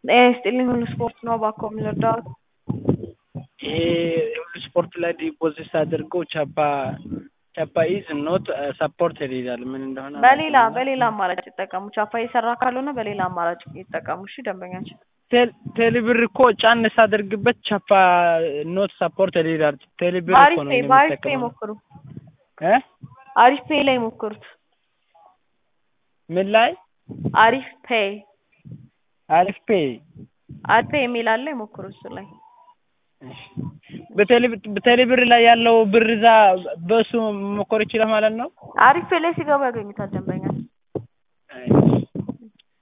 ጤና ይስጥልኝ ሁሉ ስፖርት ነው እባክዎ ምን ልርዳዎት? ይሄ ሁሉ ስፖርት ላይ ዲፖዚት ሳደርገው ቻፓ ቻፓ ኢዝ ኖት ሰፖርትድ ይላል ምን እንደሆነ በሌላ በሌላ አማራጭ ይጠቀሙ። ቻፓ እየሰራ ካልሆነ በሌላ አማራጭ ይጠቀሙ። እሺ ደንበኛችን ቴሌብር እኮ ጫን ሳደርግበት ቻፓ ኖት ሰፖርትድ ይላል። ቴሌብር እኮ በአሪፍ ነው ፔይ በአሪፍ ፔይ የሚጠቀመው ሞክሩ። እ አሪፍ ፔይ ላይ ሞክሩት። ምን ላይ አሪፍ ፔይ አሪፍ ፔይ አሪፍ ፔይ የሚል አለ ይሞክሩ እሱ ላይ በቴሌብር ላይ ያለው ብር እዛ በእሱ መሞከር ይችላል ማለት ነው። አሪፍ ፔይ ላይ ሲገቡ ያገኙታል ደንበኛችን